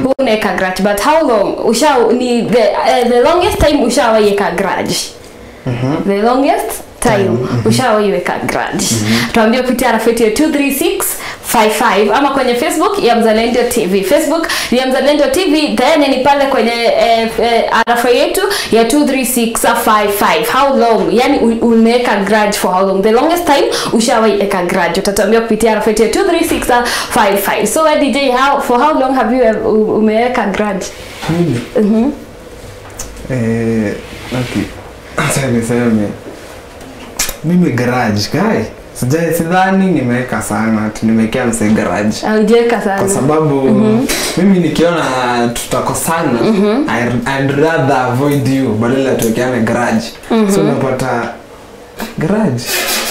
unaweka grudge but how long usha ni the, uh, the longest time ushawaiweka grudge the longest time ushawaiweka grudge tuambie kupitia rafeti ya 23655 ama kwenye facebook ya mzalendo tv facebook ya mzalendo tv then ni pale kwenye eh, eh, arafa yetu ya 23655 how long yani u- umeweka grudge for how long the longest time ushawaiweka grudge utatuambia kupitia rafeti ya 23655 so eh, dj how, for how long have you eh, u- umeweka grudge Mimi? Eh, okay. Acha niseme. Mimi garage guy. Sijai sidhani nimeweka sana ati nimewekea mse garage. aujeka sana Kwa sababu mimi nikiona tutakosana I, I'd rather avoid you badala ya tuwekeane garage. So unapata garage.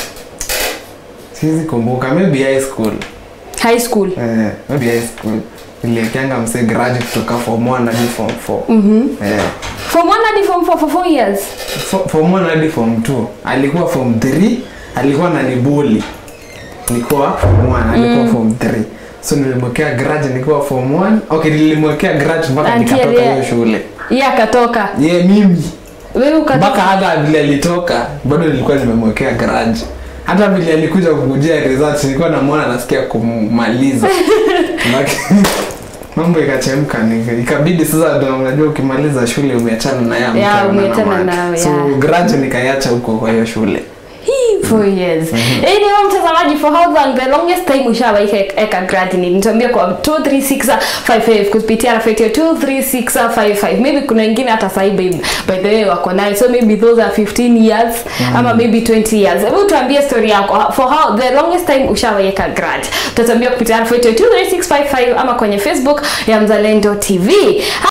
Siwezi kumbuka maybe high school. high school Eh, maybe high school. Niliwekeanga mse garage kutoka form 1 hadi form 4. Eh. from one hadi form four for four years Fo- form 1 hadi form 2 alikuwa form 3 alikuwa nanibuli nilikuwa form 1 alikuwa form 3 so nilimwekea grudge nilikuwa form 1 okay nilimwekea grudge mpaka Until nikatoka yeah. hiyo shule ye akatoka ye mimi wewe ukatoka mpaka hata vile alitoka bado nilikuwa nimemwekea grudge hata vile alikuja kukujia results nilikuwa namwona nasikia kumaliza Lakini mambo ikachemka nika- ikabidi sasa ndo unajua ukimaliza shule umeachana na ya Yeah, mtu umeachana anaona nayo, so yeah. grudge nikaiacha huko kwa hiyo shule Hii, four years anyway mtazamaji for how long the longest time ushawaika eka grad ni nituambia kwa 23655 kupitia rafeti ya 23655 maybe kuna wengine hata sahi by, by the way wako nayo so maybe those are 15 years ama maybe 20 years hebu tuambie story yako for how the longest time ushawaika grad tutatuambia kupitia rafeti ya 23655 ama kwenye facebook ya mzalendo tv